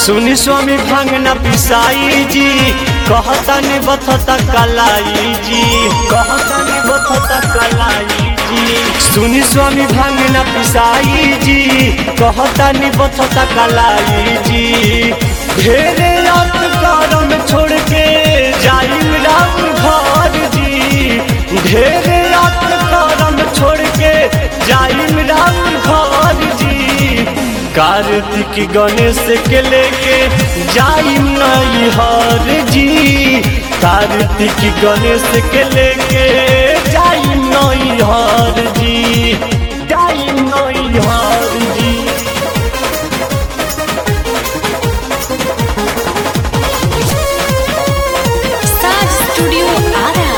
सुनी स्वामी भांगना पिसाई जी कहता नि बथता कलाई जी कहता नि बथता कलाई जी सुनी स्वामी भांगना पिसाई जी कहता नि बथता कलाई जी ढेरे रात करम छोड़ के जाई राम घर जी ढेरे रात करम छोड़ के जाई राम घर जी कार्तिक गणेश के लेके जाई नई हर जी कार्तिक गणेश के लेके जाई नई हर जी जाई नई हर जी Star Studio Ara.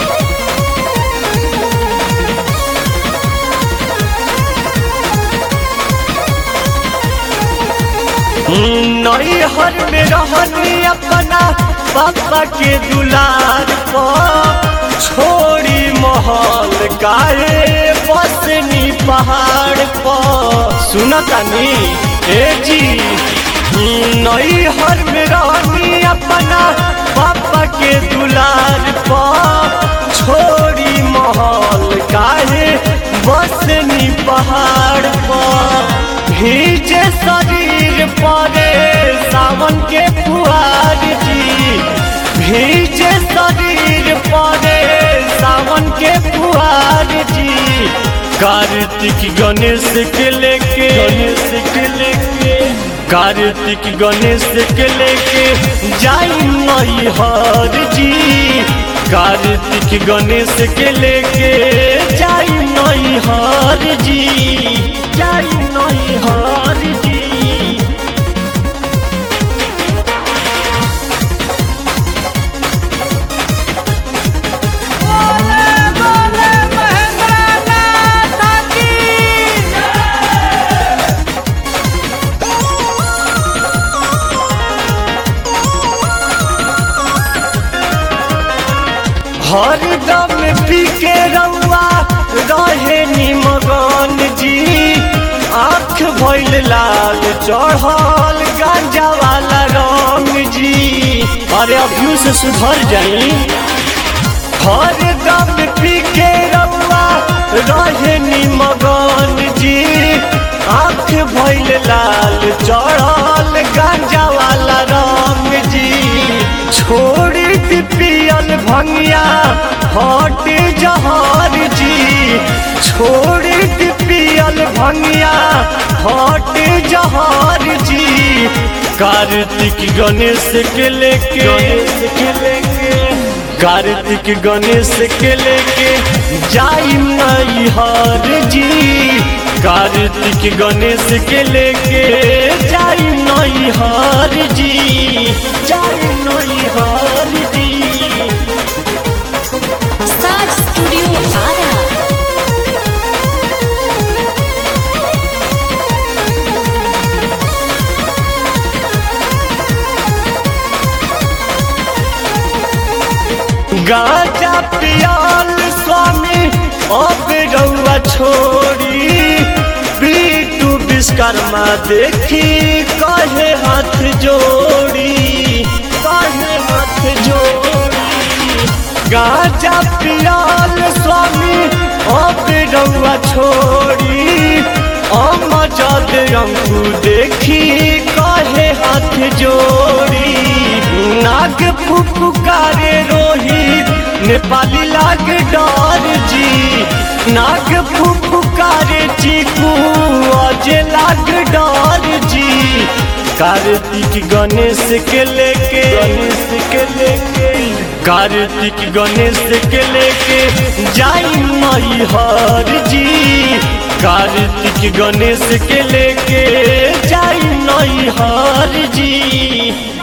नई हर में रहनी अपना पापा के दुलार पर छोड़ी महल काहे बसनी पहाड़ पर सुनतानी ए जी नई हर में रहनी अपना पापा के दुलार पर छोड़ी महल काहे बसनी पहाड़ पर भीजे शरीर परे सावन के फुहार जी भीजे शरीर परे सावन के फुहार जी कार्तिक गणेश के लेके गणेश के लेके कार्तिक गणेश के लेके जाई नई हर जी कार्तिक गणेश के लेके जाई नई हर जी जाई नई हर जी हर दम पी के रउआ रहे निमगन जी आँख भइल लाल चढ़ल गांजा वाला रंग जी अरे अभियो से सुधर जाई हर दम पी के रउआ रहे निमगन जी आँख भइल लाल चढ़ल गांजा वाला रंग जी छोड़ी दी पियल भंगिया हट जहर जी छोड़ी दी पियल भंगिया हट जहर जी कार्तिक गणेश के लेके गणेश के लेके कार्तिक गणेश के लेके जाई नई हर जी कार्तिक गणेश के लेके जाई नई हर जी जाई नई हर जी Star Studio Ara. गाजा पियाल स्वामी अब रउआ छोड़ी बीटू विश्वकर्मा देखी कहे हाथ जोड़ी कहे हाथ जोड़ी गाजा पियाल स्वामी अब रउआ छोड़ी अमजद अंकु देखी कहे हाथ जोड़ी नाग फुफुकारे रोहित नेपाली लाग डर जी नाग फुफुकारे चीकू अजय लाग डर जी कार्तिक गणेश के लेके गणेश के लेके कार्तिक गणेश के लेके जाई मई हर जी कार्तिक गणेश के लेके जाई नई हर जी